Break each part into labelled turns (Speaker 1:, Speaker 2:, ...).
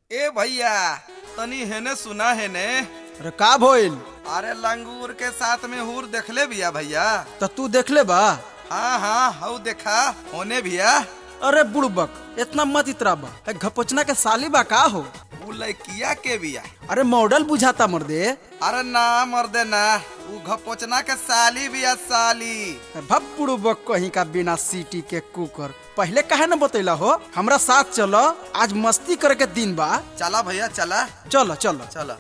Speaker 1: ए भैया तनी हेने सुना हेने
Speaker 2: अरे का भइल
Speaker 1: अरे लंगूर के साथ में हूर देखले भैया भैया
Speaker 2: त तू देखले बा
Speaker 1: हाँ हाँ हऊ देखा होने भैया
Speaker 2: अरे बुड़बक इतना मत इतराबा है घपचना के साली बा का हो
Speaker 1: उ लड़किया के बिया
Speaker 2: अरे मॉडल बुझाता मर्दे
Speaker 1: अरे ना मर्दे ना उ घपोचना के साली बिया साली
Speaker 2: भब बुड़बक कहीं का बिना सीटी के कुकर पहले काहे न बतैला हो हमरा साथ चलो आज मस्ती करे के दिन बा
Speaker 1: चला भैया चला
Speaker 2: चलो चलो
Speaker 1: चला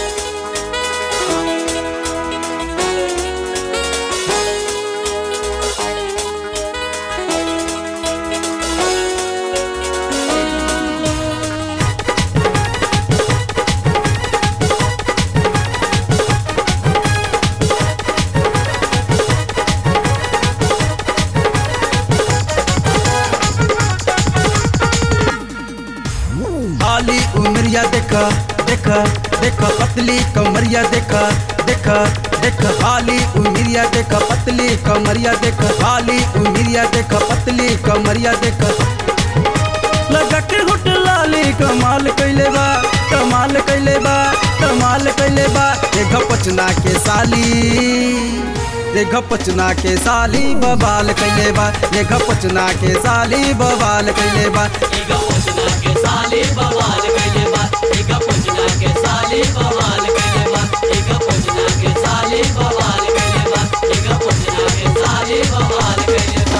Speaker 2: आली उमरिया देखा देखा देखा पतली कमरिया देखा देखा देखा आली उमरिया देखा पतली कमरिया देखा आली उमरिया देखा पतली कमरिया देखा लगा के होट लाली कमाल कैले बा कमाल कैले बा कमाल कैले बा देखा पचना के साली देखा पचना के साली बबाल कैले बा देखा पचना के साली बबाल कैले बा
Speaker 3: एगा पचना के साले बवाल कइले बा एगा पचना के साले बवाल कइले बा एगा पचना के साले बवाल कइले बा एगा पचना के साले बवाल कइले बा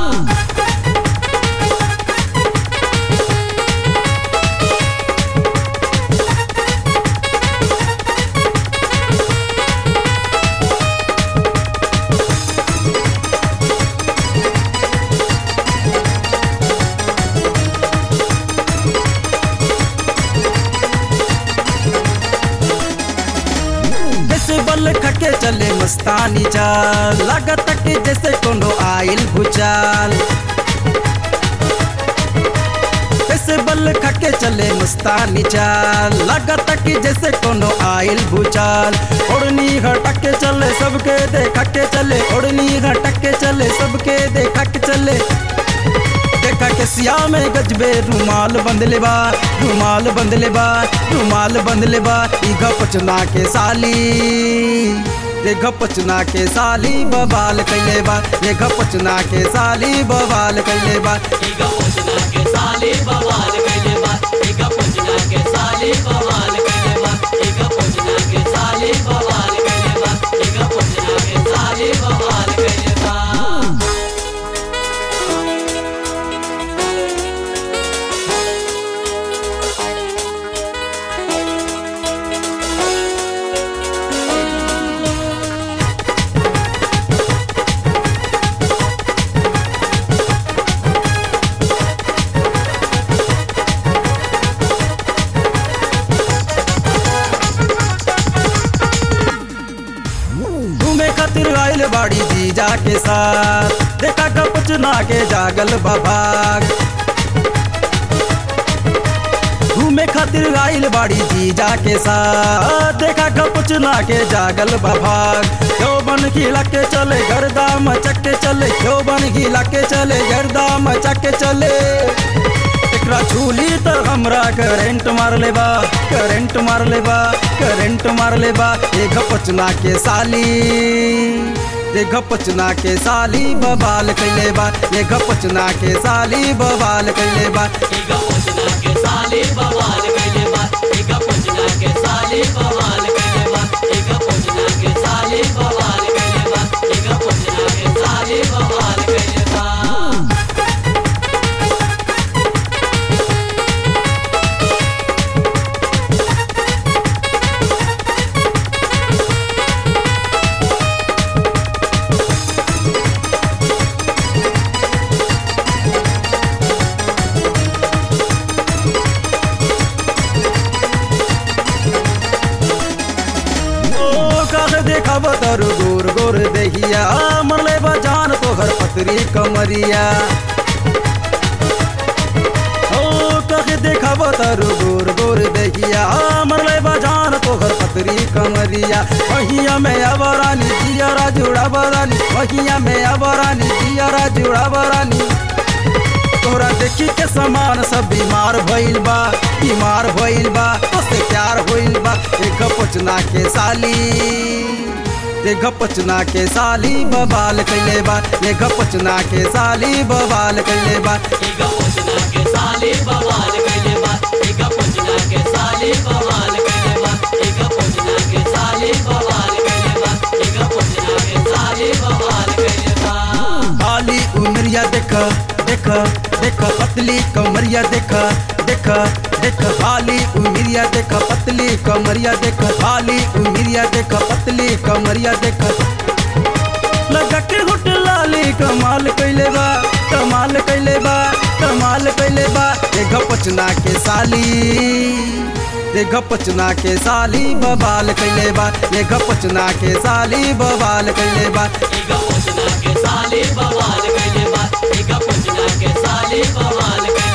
Speaker 2: जैसे बल खके चले मस्तानी चाल लागत कि जैसे कोनो आइल भूचाल जैसे बल खके चले मस्तानी चाल लागत कि जैसे कोनो आइल भूचाल ओढ़नी हटक के चले सबके देखा के चले ओढ़नी हटक के चले सबके देखा के चले देखा के सिया में गजबे रुमाल बंधले बा रुमाल बंधले बा रुमाल बंधले बा ई गपचना के साली ये गपचना के साली बवाल कैले बा ये गपचना के साली बवाल कैले बा
Speaker 3: एगा पचना के साले बवाल कइले बा एगा पचना के साले बवाल कइले बा एगा पचना के साले बवाल कइले बा एगा पचना के साले बवाल कइले बा
Speaker 2: घूमे खातिर आइल बाड़ी जीजा के साथ देखा गपचना के जागल बभाग घूमे खातिर आइल बाड़ी जीजा के साथ देखा गपचना के जागल बभाग क्यों बन खिला के चले गर्दा मचक के चले क्यों बन खिला के चले गर्दा मचक के चले एकरा छूली तो हमरा करेंट मार लेबा करेंट मार लेबा करेंट मार लेबा ए गपचना के साली ये गपचना के साली बवाल कैले बा ये गपचना के साली बवाल कैले बा
Speaker 3: एगा पचना के साले बवाल कइले बा एगा पचना के साले बवाल कइले बा एगा पचना के साले बवाल कइले बा एगा पचना के साले बवाल कइले बा
Speaker 2: ओ काहे देखा बतर गोर गोर देहिया मरले बजान तोहर पतरी कमरिया ओ काहे देखा बतर गोर गोर देहिया मरले बजान तोहर पतरी कमरिया वहिया में अबरानी जियरा जुड़ा बरानी वहिया में अबरानी जियरा जुड़ा बरानी तोरा देखी के समान सब बीमार भइल बा बीमार भइल पचना के साली देख पचना के साली बवाल कैले बा देख पचना के साली बवाल कैले बा
Speaker 3: इगा पचना के साली बवाल कैले बा इगा पचना के साली बवाल कैले बा इगा पचना के साली बवाल कैले बा इगा पचना के साली बवाल कैले बा
Speaker 2: खाली उमरिया देख देख देख पतली कमरिया देख देख देख खाली उमरिया देख पतली कमरिया देख खाली उमरिया देख पतली कमरिया देख लगा के होट लाली कमाल कैले बा कमाल कैले बा कमाल कैले बा देख पचना के साली देख पचना के साली बवाल कैले बा देख पचना के साली बवाल कैले बा
Speaker 3: इगा पचना के साली बवाल कैले बा इगा पचना के साली बवाल कैले